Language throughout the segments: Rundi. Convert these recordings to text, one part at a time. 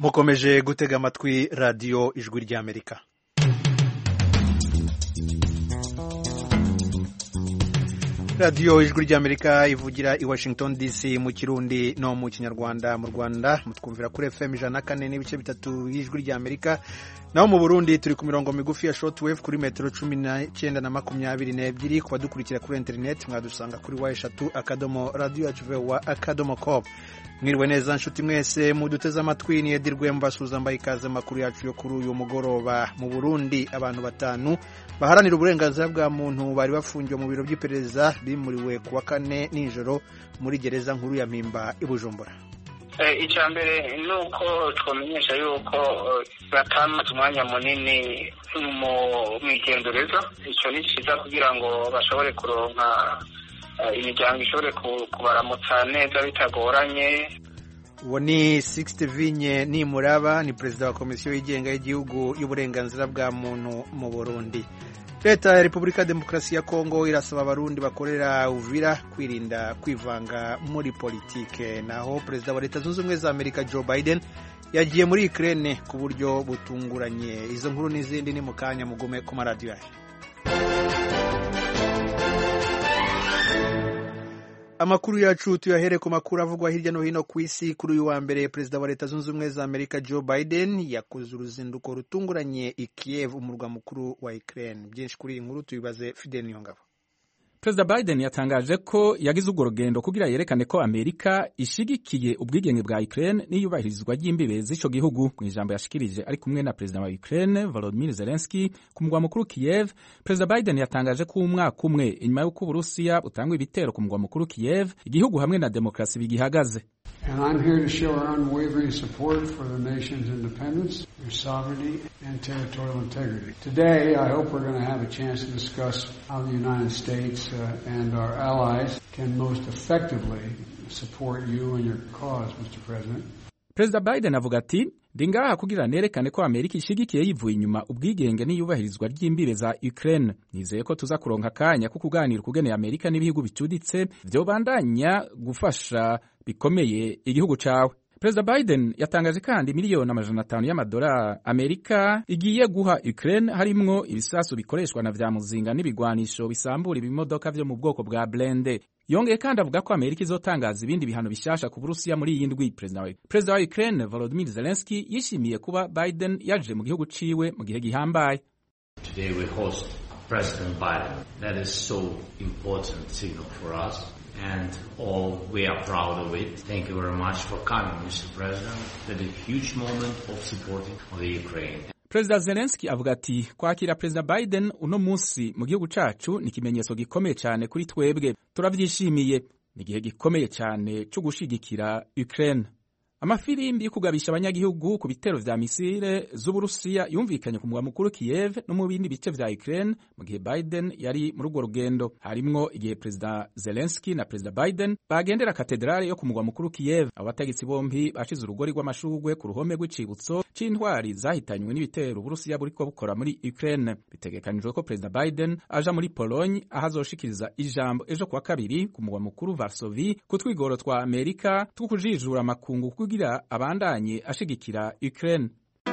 mukomeje gutega amatwi radiyo ijwi ry'amerika radiyo ijwi ry'amerika ivugira i washington dc mu kirundi no mu kinyarwanda mu rwanda mutwumvira kuri fm ijana na kane n'ibice bitatu y'ijwi ry'amerika naho mu burundi turi ku mirongo migufi ya shortwave kuri metero cumi n'icyenda na makumyabiri n'ebyiri ku badukurikira kuri interineti mwadusanga kuri wa eshatu akadomo radiyo yacu vewa akadomo com mwiriwe neza nshuti mwese muduteze amatwi ni edirwe mbasuza mbaye ikaze amakuru yacu yo kuri uyu mugoroba mu burundi abantu batanu baharanira uburenganzira bwa muntu bari bafungiwe mu biro by'iperereza bimuriwe ku wa kane nijoro muri gereza nkuru ya mpimba i bujumbura icya mbere ni uko twamenyesha yuko batamaze umwanya munini mu igendereza icyo ni cyiza kugira ngo bashobore kuronka imiryango ishobore kubaramutsa neza bitagoranye uwo ni Sixte Vinye Nimuraba ni perezida wa komisiyo yigenga y'igihugu y'uburenganzira bwa muntu mu Burundi leta ya repubulika ya demokarasi ya kongo irasaba abarundi bakorera uvira kwirinda kwivanga muri politike naho perezida wa leta zunze ubumwe za amerika joe biden yagiye muri ukraine ku buryo butunguranye izo nkuru n'izindi ni mu kanya mugume ku maradiyo yayo amakuru yacu tuyahere ku makuru avugwa hirya no hino ku isi kuri uyu wa mbere perezida wa leta zunze ubumwe za amerika joe biden yakoze uruzinduko rutunguranye i kiev umurwa mukuru wa ukraine byinshi kuri iyi nkuru tubibaze fidel niyongabo perezida biden yatangaje ko yagize urwo rugendo kugira yerekane ko amerika ishigikiye ubwigenge bwa ukraine n'iyubahirizwa ry'imbibe z'ico gihugu mu ijambo yashikirije ari kumwe na perezida wa ukraine volodymyr zelensky ku mugwa mukuru kiev perezida biden yatangaje ko umwaka umwe inyuma y'uko uburusiya butangwa ibitero ku mugwa mukuru kiev igihugu hamwe na demokarasi bigihagaze And I'm here to show our unwavering support for the nation's independence, their sovereignty, and territorial integrity. Today, I hope we're going to have a chance to discuss how the United States uh, and our allies can most effectively support you and your cause, Mr. President. perezida biden avuga ati ndi ngaha kugira nerekane ko amerika ishigikiye yivuye inyuma ubwigenge n'iyubahirizwa ry'imbibe za ukraine nizeye ko tuza kuronka akanya ko kuganira ukugeneye amerika n'ibihugu bicuditse vyobandanya gufasha bikomeye igihugu cawe perezida biden yatangaje kandi miliyoni amajana atanu y'amadolari amerika igiye guha ukraine harimwo ibisasu bikoreshwa na vya muzinga n'ibigwanisho bisambura ibimodoka vyo mu bwoko bwa blende yongeye kandi avuga ko amerika izotangaza ibindi bihano bishasha ku burusiya muri iyi ndwi perezida wa ukraine volodymyr zelensky yishimiye kuba biden yaje mu gihugu ciwe mu gihe gihambaye Today we host President Biden. That is so important signal for us and all we are proud of it. Thank you very much for coming, Mr. President. That is a huge moment of supporting the Ukraine. perezida zelenski avuga ati kwakira perezida biden uno munsi mu gihugu cacu ni ikimenyetso gikomeye cyane kuri twebwe turavyishimiye ni igihe gikomeye cyane cyo gushigikira ukraine amafirimbi yo kugabisha abanyagihugu ku bitero vya misile z'uburusiya yumvikanye ku mugwa mukuru kiev no mu bindi bice vya ukraine mu gihe biden yari muri urwo rugendo harimwo igihe perezida zelenski na perezida biden bagendera katedrale yo ku mugwa mukuru kiev abo bategetsi bombi bashize urugori rw'amashurwe ku ruhome rw'icibutso c'intwari zahitanywe n'ibitero uburusiya buriko bukora muri ukraine bitegekanijwe ko perezida biden aja muri pologne aho azoshikiriza ijambo ejo kuwa kabiri ku mugwa mukuru varsovi ku twigoro twa amerika two kujijura amakungu kugira abandanye ashigikira Ukraine.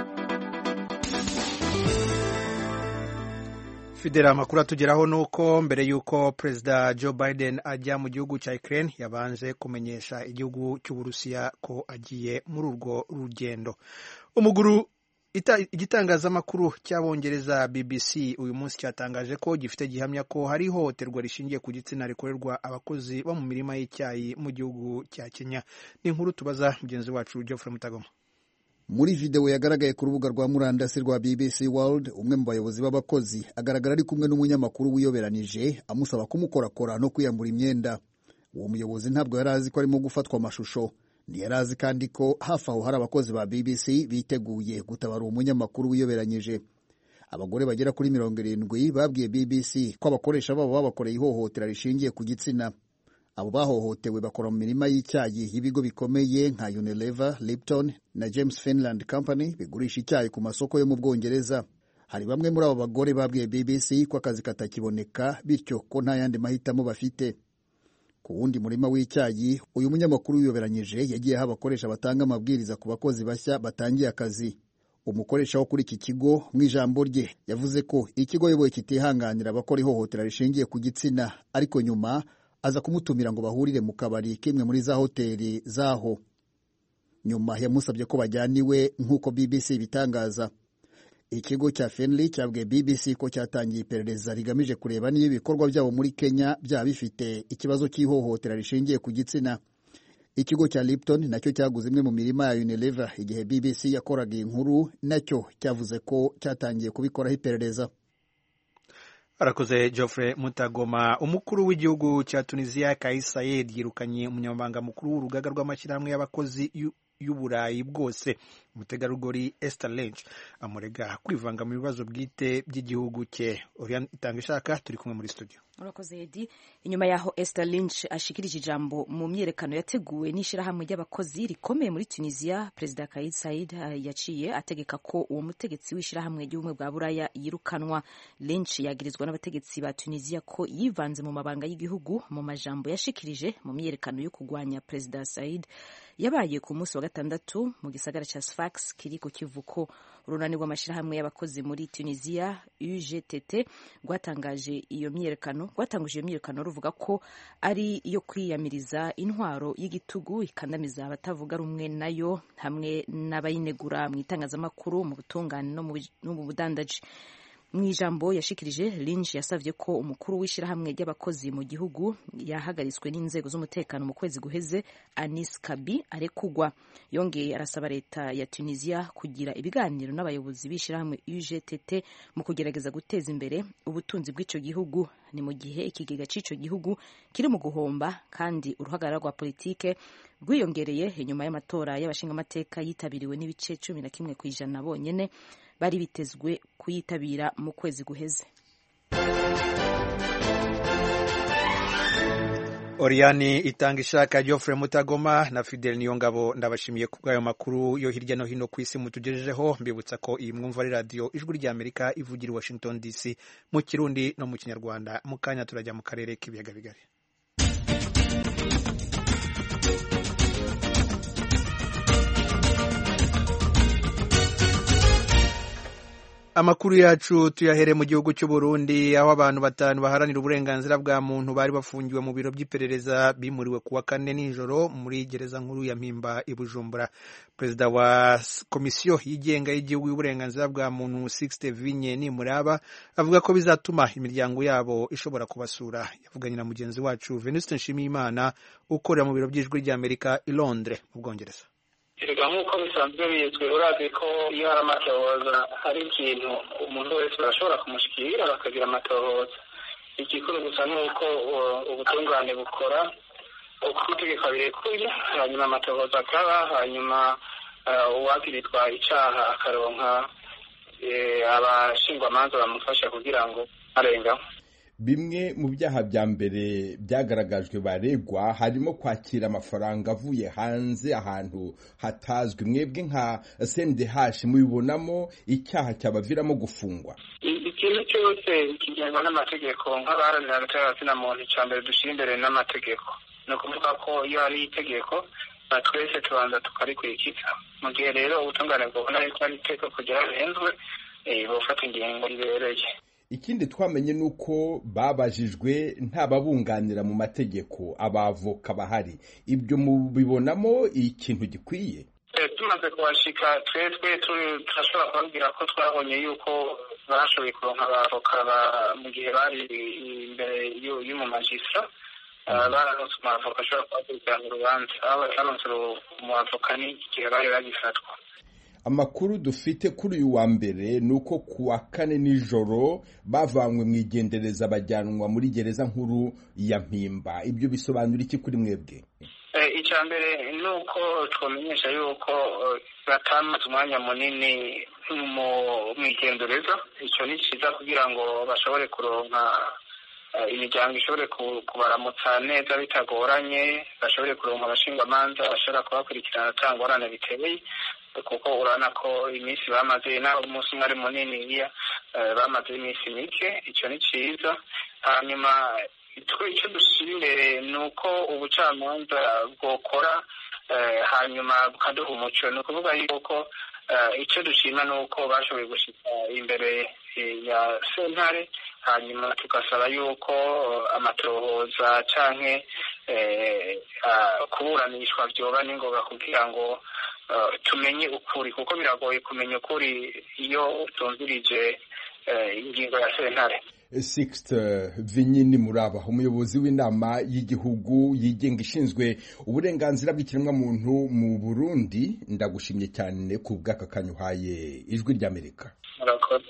fidela amakuru atugeraho ni uko mbere y'uko perezida joe biden ajya mu gihugu cya ukraine yabanje kumenyesha igihugu cy'uburusiya ko agiye muri urwo rugendo umuguru igitangazamakuru cy'abongereza bbc uyu munsi cyatangaje ko gifite gihamya ko hari ihohoterwa rishingiye ku gitsina rikorerwa abakozi bo mu mirima y'icyayi mu gihugu cya kenya ni inkuru tubaza mugenzi wacu geoffrey mutagoma muri videwo yagaragaye ku rubuga rwa murandasi rwa bbc world umwe mu bayobozi b'abakozi agaragara ari kumwe n'umunyamakuru wiyoberanije amusaba kumukorakora no kwiyambura imyenda uwo muyobozi ntabwo yari azi ko arimo gufatwa amashusho ntiyari azi kandi ko hafi aho hari abakozi ba bbc biteguye gutabara uwo munyamakuru wiyoberanyije abagore bagera kuri mirongo irindwi babwiye bbc ko abakoresha babo babakoreye ihohotera rishingiye ku gitsina abo bahohotewe bakora mu mirima y'icyayi y'ibigo bikomeye nka unilever lipton na james finland company bigurisha icyayi ku masoko yo mu bwongereza hari bamwe muri abo bagore babwiye bbc ko akazi katakiboneka bityo ko nta yandi mahitamo bafite ku wundi murima w'icyayi uyu munyamakuru wiyoberanyije yagiye aho abakoresha batanga amabwiriza ku bakozi bashya batangiye akazi umukoresha wo kuri iki kigo mu ijambo rye yavuze ko ikigo yoboye kitihanganira abakora ihohotera rishingiye ku gitsina ariko nyuma aza kumutumira ngo bahurire mu kabari k'imwe muri za hoteli zaho nyuma yamusabye ko bajyana iwe nk'uko bbc ibitangaza ikigo cya fenley cyabwiye bbc ko cyatangiye iperereza rigamije kureba niba ibikorwa byabo muri kenya byaba bifite ikibazo cy'ihohotera rishingiye ku gitsina ikigo cya lipton nacyo cyaguze imwe mu mirima ya unilever igihe bbc yakoraga iyi nkuru nacyo cyavuze ko cyatangiye kubikoraho iperereza arakoze geoffrey mutagoma umukuru w'igihugu cya tunisiya kais sayed yirukanye umunyamabanga mukuru w'urugaga rw'amashyirahamwe y'abakozi y'uburayi bwose umutegarugori Esther Lench amurega kwivanga mu bibazo bwite by'igihugu cye Oriane itanga ishaka turi kumwe muri studio urakoze edi inyuma yaho Esther Lynch ashikirije ijambo mu myerekano yateguwe n'ishyirahamwe ry'abakozi rikomeye muri Tunisia Perezida Kais Saied yaciye ategeka ko uwo mutegetsi w'ishyirahamwe ry'ubumwe bwa Buraya yirukanwa Lynch yagirizwa n'abategetsi ba Tunisia ko yivanze mu mabanga y'igihugu mu majambo yashikirije mu myerekano yo kurwanya Perezida Saied yabaye ku munsi wa gatandatu mu gisagara cya Sfax kiri ku kivuko urunani rw'amashyirahamwe y'abakozi muri Tunisia UGTT rwatangaje iyo myerekano rwatanguje iyo myiyerekano ruvuga ko ari iyo kwiyamiriza intwaro y'igitugu ikandamiza abatavuga rumwe nayo hamwe n'abayinegura mu itangazamakuru mu butungane no mu budandaji mu ijambo yashikirije Lynch yasavye ko umukuru w'ishyirahamwe ry'abakozi mu gihugu yahagaritswe n'inzego z'umutekano mu kwezi guheze Anis Kabi arekugwa yongeye arasaba leta ya Tunisia kugira ibiganiro n'abayobozi b'ishyirahamwe UGTT mu kugerageza guteza imbere ubutunzi bw'ico gihugu ni mu gihe ikigega c'ico gihugu kiri mu guhomba kandi uruhagarara rwa politike rwiyongereye inyuma y'amatora y'abashingamateka yitabiriwe n'ibice cumi na kimwe ku ijana bonyene bari bitezwe kuyitabira mu kwezi guheze Oriani itanga ishaka Geoffrey Mutagoma na Fidel Niyongabo ndabashimiye ku bw'ayo makuru yo hirya no hino ku isi mutugejejeho mbibutsa ko iyi mwumva ari radiyo ijwi rya Amerika ivugira i Washington DC mu Kirundi no mu Kinyarwanda mu kanya turajya mu karere k'ibiyaga bigari amakuru yacu tuyahere mu gihugu cy'u Burundi aho abantu batanu baharanira uburenganzira bwa muntu bari bafungiwe mu biro by'iperereza bimuriwe kuwa kane nijoro muri gereza nkuru ya Mpimba i Bujumbura perezida wa komisiyo yigenga y'igihugu y'uburenganzira bwa muntu Sixte Vinye Nimuraba avuga ko bizatuma imiryango yabo ishobora kubasura yavuganye na mugenzi wacu Venuste Nshimiyimana ukorera mu biro by'ijwi ry'Amerika i Londres mu Bwongereza erega nk'uko bisanzwe bizwi urazi ko iyo hari amatohoza hari ikintu umuntu wese barashobora kumushyikira bakagira amatohoza igikuru gusa ni uko ubutungane bukora uko itegeko birekuye hanyuma amatohoza akaba hanyuma uwagiritwa icyaha akaronka abashingwamanza bamufasha kugira ngo arengaho bimwe mu byaha bya mbere byagaragajwe baregwa harimo kwakira amafaranga avuye hanze ahantu hatazwi mwebwe nka CNDH mubibonamo icyaha cyabaviramo gufungwa ikintu cyose kigengwa n'amategeko nk'abaharanira hagati na muntu icya mbere dushyira imbere n'amategeko ni ukuvuga ko iyo hari itegeko twese tubanza tukarikurikiza mu gihe rero ubutungane bwabona yuko ari itegeko ryarahenzwe bufata ingingo ribereye ikindi twamenye ni uko babajijwe ntababunganira mu mategeko abavoka bahari ibyo mubibonamo ikintu gikwiye tumaze kuhashika twebwe turashobora kubabwira ko twabonye yuko bashoboye kuronka abavoka mu gihe bari imbere y'umumajistra baranose umwavoka ashobora kubakurikirana urubanza aho bataronse umwavoka ni igihe bari bagifatwa amakuru dufite kuri uyu wa mbere ni uko ku wa kane nijoro bavanywe mu igendereza bajyanwa muri gereza nkuru ya mpimba ibyo bisobanura iki kuri mwebwe icya mbere ni uko twamenyesha yuko batamaze umwanya munini mu igendereza icyo ni cyiza kugira ngo bashobore kuronka imiryango ishobore kubaramutsa neza bitagoranye bashobore kuronka abashingwamanza bashobora kubakurikirana ata ngorane biteye kuko urabona ko iminsi bamaze naho umunsi umwe ari munini bamaze iminsi mike icyo ni cyiza hanyuma twe icyo dushyira imbere ni uko ubucamanza bwokora hanyuma bukaduha umuco ni ukuvuga yuko icyo dushima ni uko bashoboye gushyika imbere ya sentare hanyuma tugasaba yuko amatohoza cyangwa kuburanishwa byoba n'ingoga kugira ngo tumenye ukuri kuko biragoye kumenya ukuri iyo utumvirije ingingo ya sentare Sixte Vinyini Muraba umuyobozi w'inama y'igihugu yigenga ishinzwe uburenganzira bw'ikiremwamuntu mu Burundi ndagushimye cyane ku bw'aka kanyuhaye ijwi ry'Amerika murakoze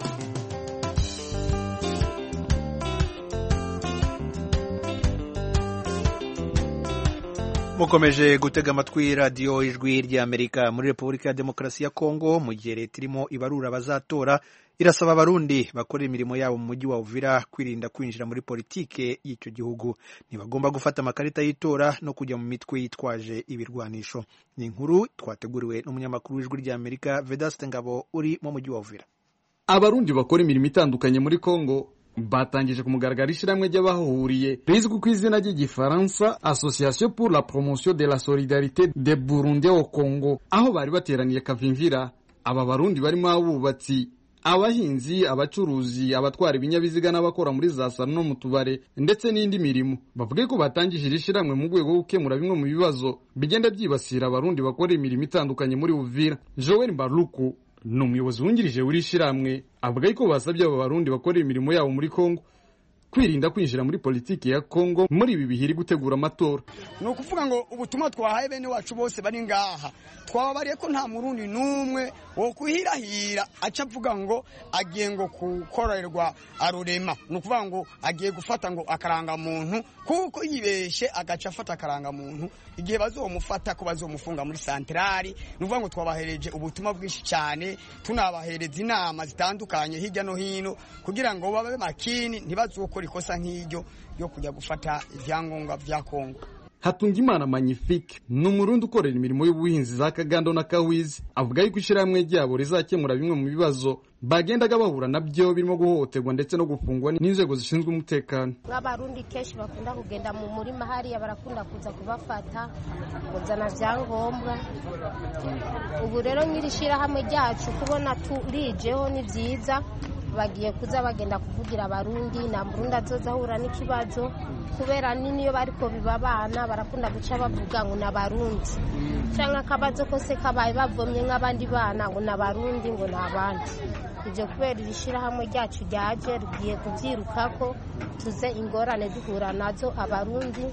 mukomeje gutega amatwi radiyo ijwi ry'amerika muri repubulika ya demokarasi ya kongo mu gihe leta irimo ibarura abazatora irasaba abarundi bakorera imirimo yabo mu mujyi wa uvira kwirinda kwinjira muri politike y'icyo gihugu ntibagomba gufata amakarita y'itora no kujya mu mitwe yitwaje ibirwanisho ni inkuru twateguriwe n'umunyamakuru w'ijwi ry'amerika vedaste ngabo uri mu mujyi wa uvira abarundi bakora imirimo itandukanye muri kongo batangije ku mugaragaro ishyirahamwe ry'abahuriye rizwi ku izina ry'igifaransa association pour la promotion de la solidarité de burundi au congo aho bari bateraniye kavimvira aba barundi barimo abubatsi abahinzi abacuruzi abatwara ibinyabiziga n'abakora muri za salo no mu tubare ndetse n'indi mirimo bavuge ko batangije iri shyirahamwe mu rwego rwo gukemura bimwe mu bibazo bigenda byibasira abarundi bakora imirimo itandukanye muri uvira joel mbaruku ni umuyobozi wungirije w'iri shyirahamwe avuga yuko basabye aba barundi bakorera imirimo yabo muri kongo kwirinda kwinjira muri politiki ya kongo muri ibi bihe iri gutegura amatora ni ukuvuga ngo ubutumwa twahaye bene wacu bose bari ngaha twababariye ko nta murundi n'umwe wo kuhirahira aca avuga ngo agiye ngo gukorerwa arurema ni ukuvuga ngo agiye gufata ngo akarangamuntu kuko yibeshe agaca afata akarangamuntu igihe bazomufata ko bazomufunga muri santarari ni ukuvuga ngo twabahereje ubutumwa bwinshi cyane tunabahereza inama zitandukanye hirya no hino kugira ngo babe makini ntibazokore ikosa nk'iryo ryo kujya gufata ibyangombwa bya kongo Hatungimana Magnifique ni umurundi ukorera imirimo y'ubuhinzi za Kagando na Kawizi avuga yuko ishyirahamwe ryabo rizakemura bimwe mu bibazo bagendaga bahura nabyo birimo guhohoterwa ndetse no gufungwa n'inzego zishinzwe umutekano nk'abarundi kenshi bakunda kugenda mu murima hariya barakunda kuza kubafata kuzana byangombwa ubu rero nyiri shyirahamwe ryacu kubona turijeho ni byiza bagiye kuza bagenda kuvugira abarundi nta murundi azoza ahura n'ikibazo kubera niniyo bariko biba abana barakunda guca bavuga ngo ni abarundi cyangwa akabazo kose kabaye bavomye nk'abandi bana ngo ni abarundi ngo ni abandi ibyo kubera iri shyirahamwe ryacu ryaje rugiye kubyirukako tuze ingorane duhura nazo abarundi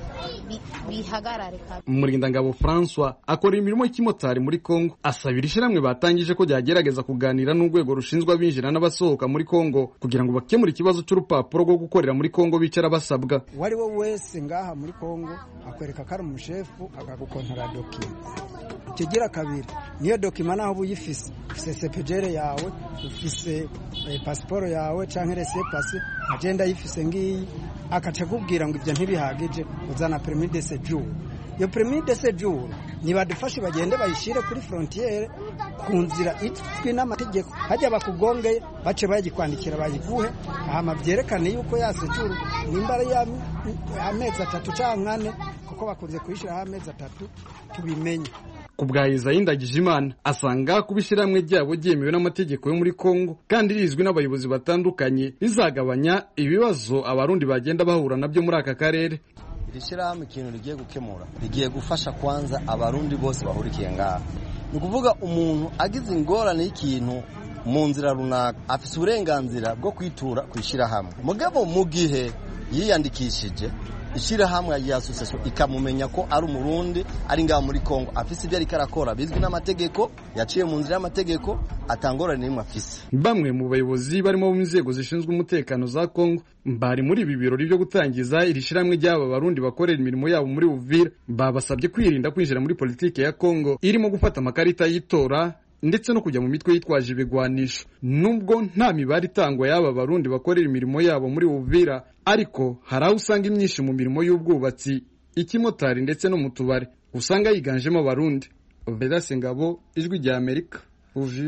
bihagarare Murindangabo François akora imirimo y'ikimotari muri Kongo asabira ishyirahamwe batangije ko ryagerageza kuganira n'urwego rushinzwe abinjira n'abasohoka muri Kongo kugira ngo bakemure ikibazo cy'urupapuro rwo gukorera muri Kongo bicara basabwa uwo ari we wese ngaha muri Kongo akwereka ko ari umushefu akagukontora dokima kigira kabiri niyo dokima naho uba uyifise ufise sepejere yawe ufise pasiporo yawe cyangwa rese pasi agenda ayifise ngiyi akaca akubwira ngo ibyo ntibihagije uzana permis de séjour iyo permis de séjour nibadufashe bagende bayishyire kuri frontiere ku nzira izwi n'amategeko hajya bakugongeye bace bayikwandikira bayiguhe hama byerekane yuko ya séjour nimba ari amezi atatu cyangwa ane kuko bakunze kuyishyiraho amezi atatu tubimenye ku bwa Isayi Ndagijimana asanga kuba ishyirahamwe ryabo ryemewe n'amategeko yo muri Kongo kandi rizwi n'abayobozi batandukanye rizagabanya ibibazo abarundi bagenda bahura nabyo muri aka karere iri shyirahamwe ikintu rigiye gukemura rigiye gufasha kwanza abarundi bose bahurikiye ngaha ni ukuvuga umuntu agize ingorane y'ikintu mu nzira runaka afite uburenganzira bwo kwitura ku ishyirahamwe mugabo mu gihe yiyandikishije ishyirahamwe ya asosiyasiyo ikamumenya ko ari umurundi ari ngaho muri kongo afise ibyo ariko arakora bizwi n'amategeko yaciye mu nzira y'amategeko atangorane n'imwe afise bamwe mu bayobozi barimo mu nzego zishinzwe umutekano za kongo bari muri ibi birori byo gutangiza iri shyirahamwe ry'aba barundi bakorera imirimo yabo muri uvira babasabye kwirinda kwinjira muri politiki ya kongo irimo gufata amakarita y'itora ndetse no kujya mu mitwe yitwaje ibigwanisho nubwo nta mibare itangwa y'aba barundi bakorera imirimo yabo muri Uvira ariko hari aho usanga imyinshi mu mirimo y'ubwubatsi ikimotari ndetse no mu tubari usanga yiganjemo abarundi Vedaste Ngabo ijwi rya Amerika Uvira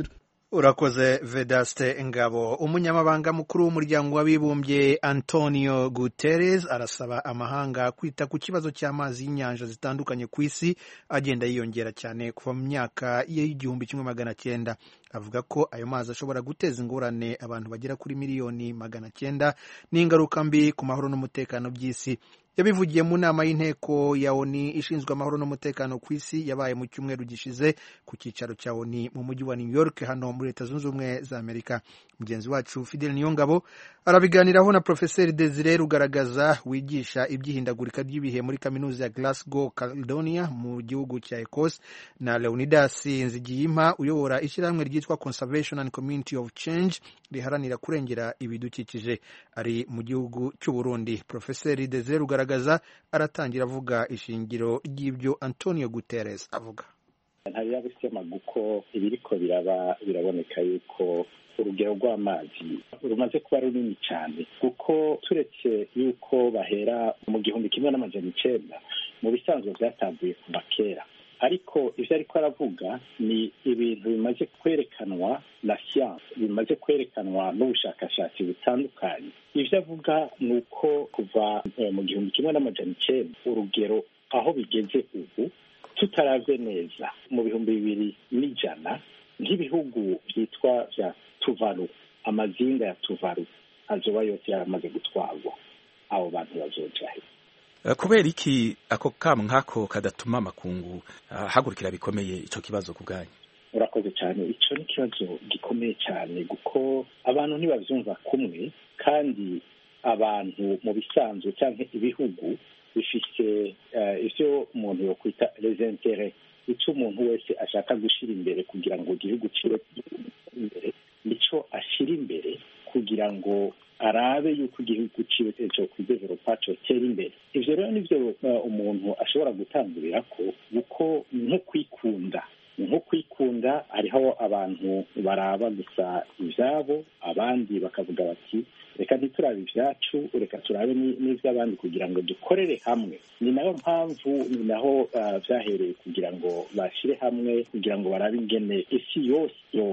urakoze vedaste ngabo umunyamabanga mukuru w'umuryango w'abibumbye antonio guterres arasaba amahanga kwita ku kibazo cy'amazi y'inyanja zitandukanye ku isi agenda yiyongera cyane kuva mu myaka y'igihumbi kimwe magana cyenda avuga ko ayo mazi ashobora guteza ingorane abantu bagera kuri miliyoni magana cyenda n'ingaruka mbi ku mahoro n'umutekano by'isi yabivugiye mu nama y'inteko ya oni ishinzwe amahoro n'umutekano ku isi yabaye mu cyumweru gishize ku cyicaro cya oni mu mujyi wa new york hano muri leta zunze ubumwe za amerika mugenzi wacu fidel niyongabo arabiganiraho na profeseri desire rugaragaza wigisha iby'ihindagurika ry'ibihe muri kaminuza ya glasgow caledonia mu gihugu cya ecos na leonidas nzigiyimpa uyobora ishyirahamwe ryitwa conservation and community of change riharanira kurengera ibidukikije ari mu gihugu cy'u burundi profeseri desire rugaragaza aratangira avuga ishingiro ry'ibyo antonio guterres avuga ntabirabisema kuko ibiriko biraba biraboneka yuko urugero rw'amazi rumaze kuba runini cyane kuko turetse yuko bahera mu gihumbi kimwe n'amajana icenda mu bisanzwe byatanguye kuva kera ariko ibyo ariko aravuga ni ibintu bimaze kwerekanwa na siyanse bimaze kwerekanwa n'ubushakashatsi butandukanye ibyo avuga ni uko kuva mu gihumbi kimwe n'amajana icenda urugero aho bigeze ubu tutaravye neza mu bihumbi bibiri n'ijana nk'ibihugu byitwa vya tuvaru amazinga ya tuvaru azoba yose yaramaze gutwarwa abo bantu bazoja he kubera iki ako kamu nk'ako kadatuma amakungu ahagurukira bikomeye ico kibazo ku bwanyu urakoze cyane icyo ni ikibazo gikomeye cyane kuko abantu ntibabyumva kumwe kandi abantu mu bisanzwe cyangwa ibihugu bifite ibyo umuntu yokwita resentere icyo umuntu wese ashaka gushyira imbere kugira ngo igihugu kibe imbere nicyo ashyira imbere kugira ngo arabe yuko igihugu kiwe cyo kwideveropa cyotera imbere ibyo rero nibyo umuntu ashobora gutangurira ko kuko nko kwikunda nko kwikunda hariho abantu baraba gusa ibyabo abandi bakavuga bati reka ntiturabe ibyacu reka turabe n'iby'abandi kugira ngo dukorere hamwe ni nayo mpamvu ni naho byahereye kugira ngo bashyire hamwe kugira ngo barabe ingene isi yose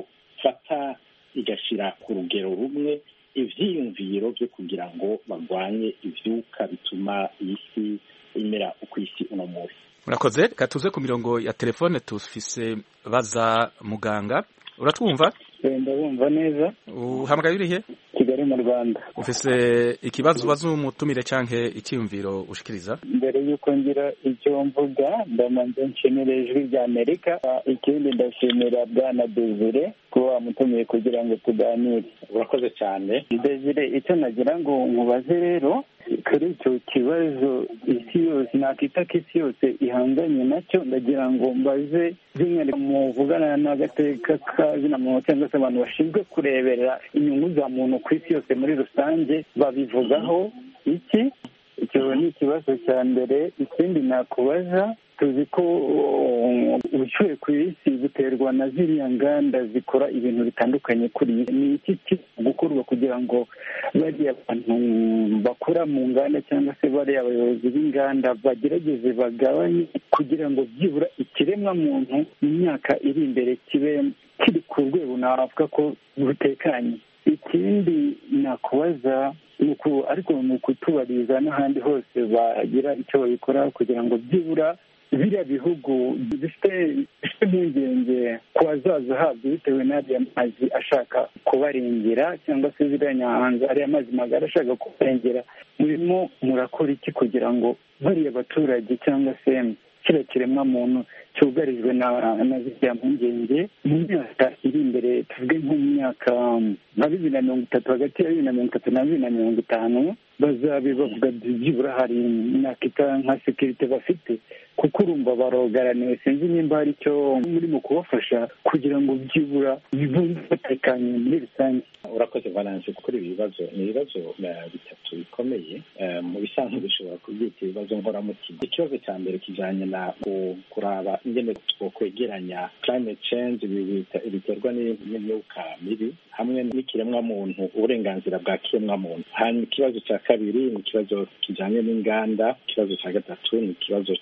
yofata igashyira ku rugero rumwe ibyiyumviro byo kugira ngo barwanye ibyuka bituma iyi si imera uko isi uno munsi murakoze reka tuze ku mirongo ya telefone tufise baza muganga uratwumva ndabumva neza uhamagaye urihe kigali mu rwanda ufise ikibazo ubaza umutumire canke icyiyumviro ushikiriza mbere y'uko ngira icyo mvuga ndamanza nshimira ijwi rya amerika ikindi ndashimira bwana desire kuba wamutumiye kugira ngo tuganire urakoze cyane desire icyo nagira ngo nkubaze rero kuri icyo kibazo isi yose nakita ko isi yose ihanganye nacyo ndagira ngo mbaze by'umwihariko muvugana n'agateka kazina muntu cyangwa se abantu bashinzwe kureberera inyungu za muntu ku isi yose muri rusange babivugaho iki icyo ni ikibazo cya mbere ikindi nakubaza tuzi ko ubushyuhe ku isi buterwa na ziriya nganda zikora ibintu bitandukanye kuri iyi ni iki kiri gukorwa kugira ngo bariya bantu bakora mu nganda cyangwa se bariya abayobozi b'inganda bagerageze bagabanye kugira ngo byibura ikiremwa muntu mu myaka iri imbere kibe kiri ku rwego navuga ko butekanye ikindi nakubaza ariko ni ukutubariza n'ahandi hose bagira icyo babikora kugira ngo byibura biriya bihugu bifite impungenge ku hazaza habyo bitewe n'ariya mazi ashaka kubarengera cyangwa se ziriya nyanza ariya mazi magari ashaka kubarengera murimo murakora iki kugira ngo bariya baturage cyangwa se kiriya kiremwa muntu cyugarijwe na ziriya mpungenge mu myaka iri imbere tuvuge nko mu myaka nka bibiri na mirongo itatu hagati ya bibiri na mirongo itatu na bibiri na mirongo itanu bazabe bavuga byibura hari imyaka ita nka sekirite bafite kuko urumva barogaraniwe sinzi nimba hari icyo muri mu kubafasha kugira ngo byibura bibumve batekanye muri rusange urakoze valance kuri ibi bibazo ni ibibazo bitatu bikomeye mu bisanzwe dushobora kubyita ibibazo nkoramutima ikibazo cya mbere kijyanye na kuraba ingene twokwegeranya climate change biterwa n'imyuka mibi hamwe n'ikiremwamuntu uburenganzira bwa kiremwamuntu hanyuma ikibazo cya kabiri ni ikibazo kijyanye n'inganda ikibazo cya gatatu ni ikibazo cy'ibihugu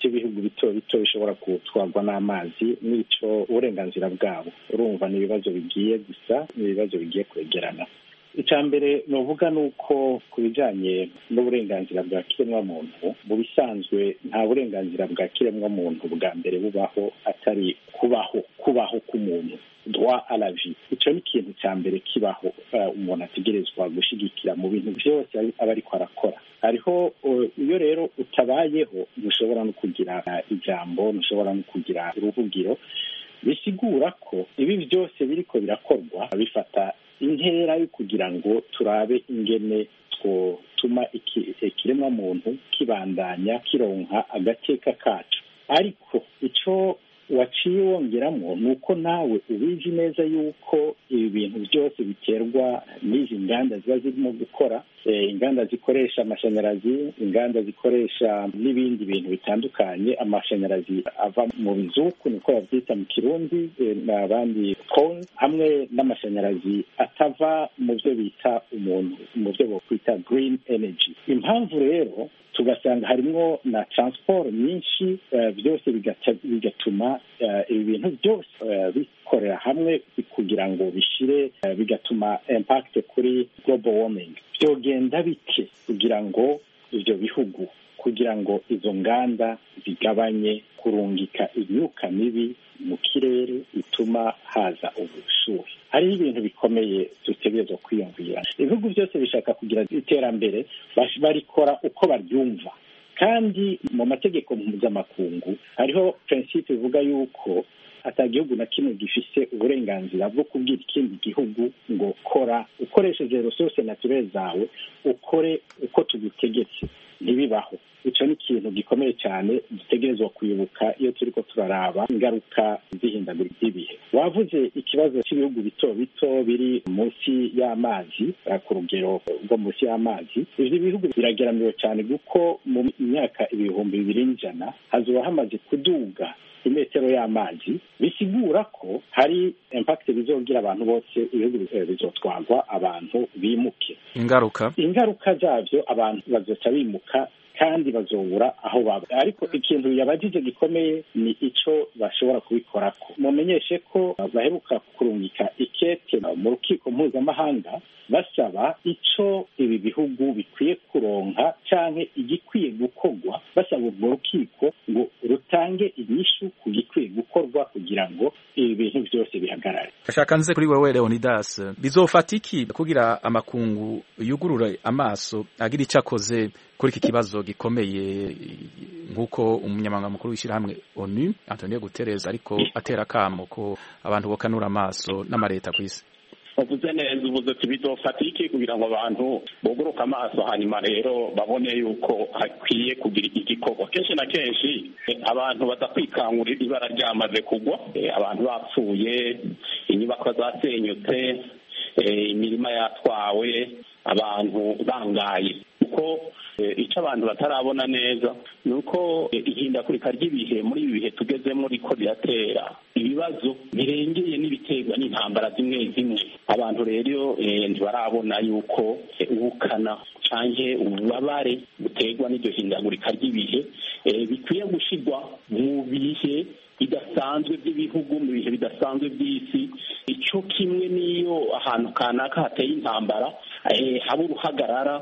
bito bito bishobora gutwarwa n'amazi n'ico uburenganzira bwabo urumva ni ibibazo bigiye gusa ni ibibazo bigiye kwegerana icya mbere nuvuga ni uko ku bijyanye n'uburenganzira bwa kiremwamuntu mu bisanzwe nta burenganzira bwa kiremwamuntu bwa mbere bubaho atari kubaho kubaho k'umuntu droit à la vie icyo ni ikintu cya mbere kibaho umuntu ategerezwa gushyigikira mu bintu byose aba ariko arakora hariho iyo rero utabayeho ntushobora no kugira ijambo ntushobora no kugira uruvugiro bisigura ko ibi byose biriko birakorwa bifata intera yo kugira ngo turabe ingene twotuma ikiremwa muntu kibandanya kironka agateka kacu ariko icyo waciye wongeramo ni uko nawe ubizi neza yuko ibi bintu byose biterwa n'izi nganda ziba zirimo gukora inganda zikoresha amashanyarazi inganda zikoresha n'ibindi bintu bitandukanye amashanyarazi ava mu bizuku niko babyita mu kirundi n'abandi koni hamwe n'amashanyarazi atava mu byo bita umuntu mu byo bakwita green energy impamvu rero tugasanga harimo na transport nyinshi byose bigatuma ibi bintu byose bikorera hamwe kugira ngo bishire bigatuma impact kuri global warming byogenda bike kugira ngo ibyo bihugu kugira ngo izo nganda zigabanye kurungika imyuka mibi mu kirere bituma haza ubushuhe hariho ibintu bikomeye dutegerezwa kwiyumvira ibihugu byose bishaka kugira iterambere barikora uko baryumva kandi mu mategeko mpuzamakungu hariho prinsipe ivuga yuko ata gihugu na kimwe gifise uburenganzira bwo kubwira ikindi gihugu ngo kora ukoresheje resource naturelle zawe ukore uko tugutegetse ntibibaho icyo ni ikintu gikomeye cyane dutegerezwa kwibuka iyo turiko turaraba ingaruka z'ihindagurika ry'ibihe wavuze ikibazo cy'ibihugu bito bito biri munsi y'amazi ku rugero rwo munsi y'amazi ivyo bihugu birageramiwe cyane kuko mu myaka ibihumbi bibiri n'ijana hazoba hamaze kuduga imetero y'amazi bisigura ko hari impact bizogira abantu bose ibihugu bizotwarwa abantu bimuke ingaruka ingaruka zavyo abantu bazoca bimuka kandi bazobura aho baba ariko ikintu yabajije gikomeye ni ico bashobora kubikorako mumenyeshe ko baheruka kurungika ikete mu rukiko mpuzamahanga basaba ico ibi bihugu bikwiye kuronka canke igikwiye gukorwa basaba urwo rukiko ngo rutange inyishu ku gikwiye gukorwa kugira ngo ibi bintu byose bihagarare ashaka nze kuri wewe Leonidas bizofata iki kugira amakungu yugurure amaso agira ico akoze kuri iki kibazo gikomeye nk'uko umunyamabanga mukuru w'ishyirahamwe onu Antonio Guterres ariko atera akamo ko abantu bokanura amaso n'amareta ku isi uvuze neza uvuze ati bizofata iki kugira ngo abantu buguruke amaso hanyuma rero babone yuko hakwiye kugira igikorwa kenshi na kenshi abantu badakwikangurira ibara ryamaze kugwa abantu bapfuye inyubako zasenyutse imirima yatwawe abantu bangaye kuko icyo abantu batarabona neza ni uko ihindagurika ry'ibihe muri ibi bihe tugezemo riko riratera ibibazo birengeye n'ibiterwa n'intambara zimwe zimwe abantu rero ntibarabona yuko ubukana cyangwa ububabare buterwa n'iryo hindagurika ry'ibihe bikwiye gushyirwa mu bihe bidasanzwe by'ibihugu mu bihe bidasanzwe by'isi icyo kimwe n'iyo ahantu kanaka hateye intambara haba uruhagarara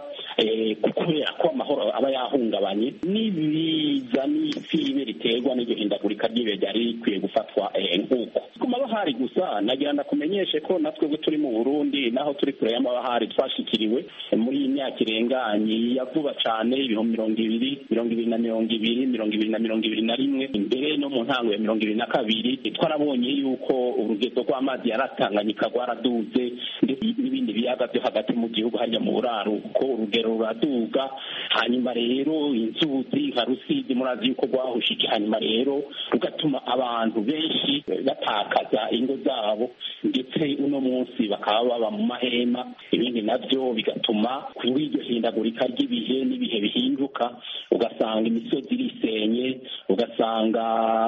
kubera ko amahoro aba yahungabanye n'ibiza n'ifibe riterwa n'iryo hindagurika ry'ibihe ryari rikwiye gufatwa nk'uko ku mabahari gusa nagira ndakumenyeshe ko natwe bwo turi mu burundi naho turi kure y'amabahari twashikiriwe muri iyi myaka irenganye ya vuba cyane ibihumbi mirongo ibiri mirongo ibiri na mirongo ibiri mirongo ibiri na mirongo ibiri na rimwe imbere no mu ntango ya mirongo ibiri na kabiri twarabonye yuko urugendo rw'amazi yaratanganyika rwaraduze ndetse n'ibindi biyaga byo hagati mu gihugu hajya mu buraruko urugero ruraduga hanyuma rero inzuzi nka rusizi murazi yuko rwahushije hanyuma rero rugatuma abantu benshi batakaza ingo zabo ndetse uno munsi bakaba baba mu mahema ibindi nabyo bigatuma kuri iryo hindagurika ry'ibihe n'ibihe bihinduka ugasanga imisozi irisenye ugasanga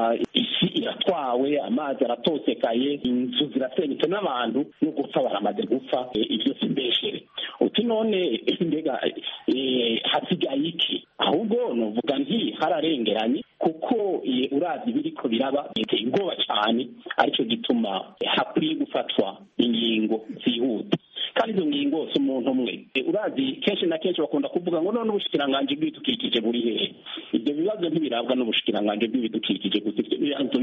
isi iratwawe amazi aratosekaye inzu zirasenyutse n'abantu no gupfa baramaze gupfa ibyo si mbeshere uti none mbega hasigaye iki ahubwo nuvuga nti hararengeranye kuko uravye biriko biraba biteye ubwoba cane arico gituma hakwiye gufatwa ingingo zihuta kandi izo ngingo si umuntu umwe urazi kenshi na kenshi bakunda kuvuga ngo none ubushikiranganji bw'ibidukikije buri hehe ibyo bibazo ntibirabwa n'ubushikiranganji bw'ibidukikije gusa ibyo bibazo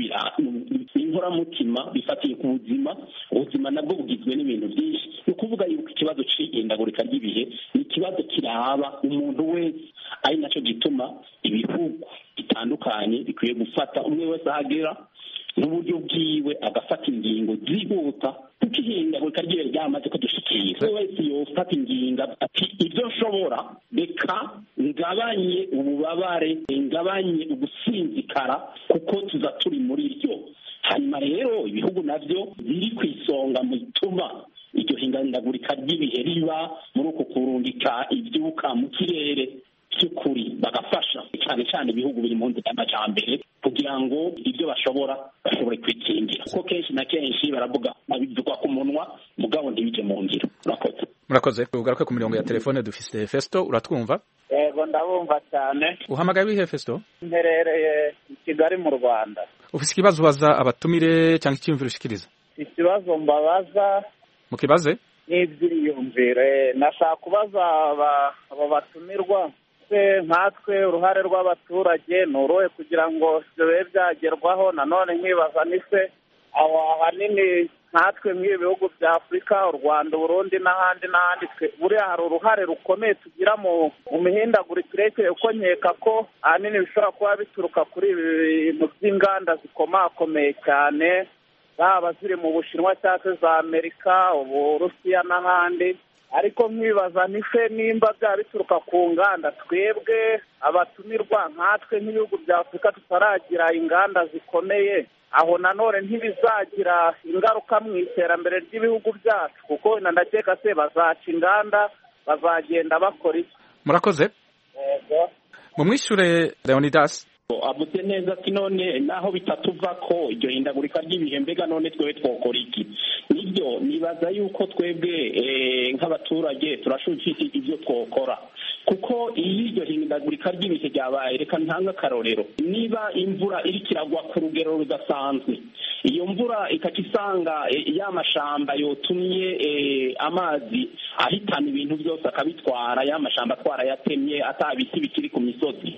inkoramutima bifatiye ku buzima ubuzima nabwo bugizwe n'ibintu byinshi ni ukuvuga yuko ikibazo c'ihindagurika ry'ibihe ni ikibazo kiraba umuntu wese ari naco gituma ibihugu bitandukanye bikwiye gufata umwe wese ahagera n'uburyo bwiwe agafata ingingo zihuta kuko ihindagurika ry'ibihe ryamaze kudushikira umwe wese yofata ingingo ati ibyo nshobora reka ngabanye ububabare ngabanye ugusinzikara kuko tuza turi muri ryo hanyuma rero ibihugu navyo biri ku isonga mu ituma iryo hindagurika ry'ibihe riba muri uku kurungika ivyuka mu kirere by'ukuri bagafasha cyane cyane ibihugu biri mu nzira y'amajambere kugira ngo ibyo bashobora bashobore kwikingira kuko kenshi na kenshi baravuga babivugwa ku munwa mugabo ntibije mu ngiro murakoze murakoze ugaruke ku mirongo ya telefone dufise festo uratwumva yego ndabumva cyane uhamagaye wihe festo mperereye i kigali mu rwanda ufise ikibazo ubaza abatumire cyangwa icyiyumviro ushikiriza ikibazo mbabaza mukibaze n'ibyiyumvire nashaka kubaza aba batumirwa se nkatwe uruhare rw'abaturage ni uruhe kugira ngo ibyo bibe byagerwaho nanone nkibaza ni se aho ahanini nkatwe nk'ibi bihugu bya afurika u rwanda uburundi n'ahandi n'ahandi buriya hari uruhare rukomeye tugira mu mihindagurikire uko nkeka ko ahanini bishobora kuba bituruka kuri ibi bintu by'inganda zikomakomeye cyane zaba ziri mu bushinwa cyangwa se za amerika uburusiya n'ahandi ariko nkibaza nife nimba byaba bituruka ku nganda twebwe abatumirwa nkatwe nk'ibihugu bya afurika tutaragira inganda zikomeye aho nanone ntibizagira ingaruka mu iterambere ry'ibihugu byacu kuko wenda ndakeka se bazaca inganda bazagenda bakora iki murakoze mumwishure leonidas avuze neza ati none naho bitatuva ko iryo hindagurika ry'ibihe mbega none twebwe twokora iki nibyo nibaza yuko twebwe nk'abaturage turashukije ibyo twokora kuko iyo iryo hindagurika ry'ibihe ryabaye reka ntange akarorero niba imvura iriko iragwa ku rugero rudasanzwe iyo mvura ikaca isanga ya mashamba yotumye amazi ahitana ibintu byose akabitwara ya mashamba atwara yatemye ata biti bikiri ku misozi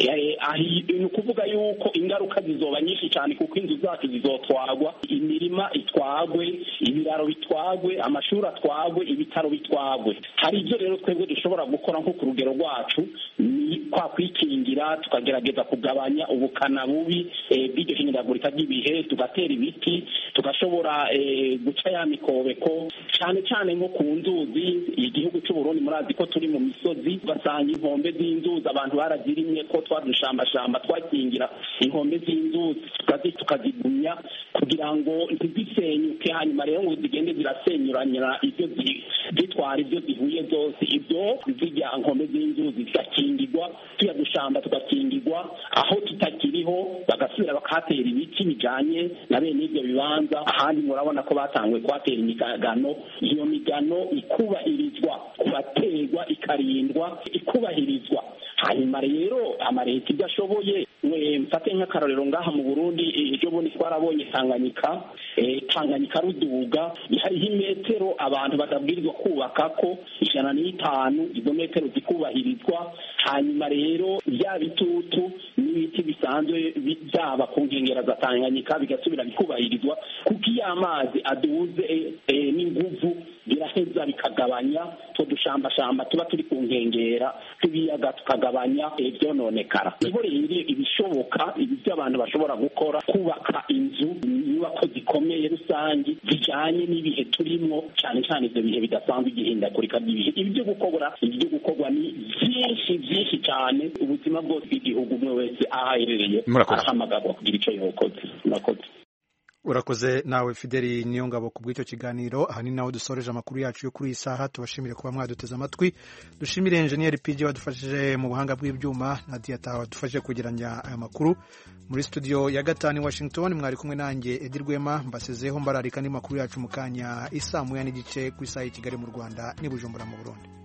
ni ukuvuga yuko ingaruka zizoba nyinshi cyane kuko inzu zacu zizotwagwa imirima itwagwe ibiraro bitwagwe amashuri atwagwe ibitaro bitwagwe hari ibyo rero twebwe dushobora gukora nko ku rugero rwacu ni kwa kwikingira tukagerageza kugabanya ubukana bubi bw'iryo hindagurika ry'ibihe tugatera ibiti tugashobora guca ya mikobeko cyane cyane nko ku nzuzi igihugu cy'uburundi murazi ko turi mu misozi ugasanga inkombe z'inzuzi abantu barazirimye ko twadushambashamba twakingira inkombe z'inzuzi tukazigumya kugira ngo ntizisenyuke hanyuma rero ngo zigende zirasenyuranyira ibyo zitwara ibyo zihuye zose ibyo zijya nkombe z'inzuzi zigakingirwa tuya dushamba tugakingirwa aho tutakiriho bagasubira bakahatera ibiti bijanye na bene ibyo bibanza ahandi murabona ko batanguye kuhatera imigano iyo migano ikubahirizwa kubaterwa ikarindwa ikubahirizwa hanyuma rero amareta ibyo ashoboye mfate nk'akarorero ngaha mu burundi ejo bundi twarabonye tanganyika tanganyika ruduga hariho imetero abantu badabwirizwa kubaka ko ijana n'itanu izo metero zikubahirizwa hanyuma rero bya bitutu n'ibiti bisanzwe byaba ku nkengero za tanganyika bigasubira bikubahirizwa kuko iyo amazi aduze n'inguvu biraheza bikagabanya two dushambashamba tuba turi ku nkengera tubiyaga tukagabanya ibyononekara nibo rero ibishoboka ibyo abantu bashobora gukora kubaka inzu inyubako zikomeye rusange zijyanye n'ibihe turimo cyane cyane ibyo bihe bidasanzwe igihindagurika ry'ibihe ibyo gukora ibyo gukorwa ni byinshi byinshi cyane ubuzima bwose bw'igihugu umwe wese aho aherereye arahamagarwa kugira icyo yokoze murakoze urakoze nawe fideli niyo ngabo ku bw'icyo kiganiro aha ni naho dusoreje amakuru yacu yo kuri iyi saha tubashimire kuba mwaduteze amatwi dushimire enjeniyeri pg wadufashije mu buhanga bw'ibyuma na diyata wadufashije kugeranya aya makuru muri studio ya gatanu i washington mwari kumwe nanjye edi rwema mbasezeho mbararika andi makuru yacu mu kanya isaa moya n'igice ku isaha y'i kigali mu rwanda n'i bujumbura mu burundi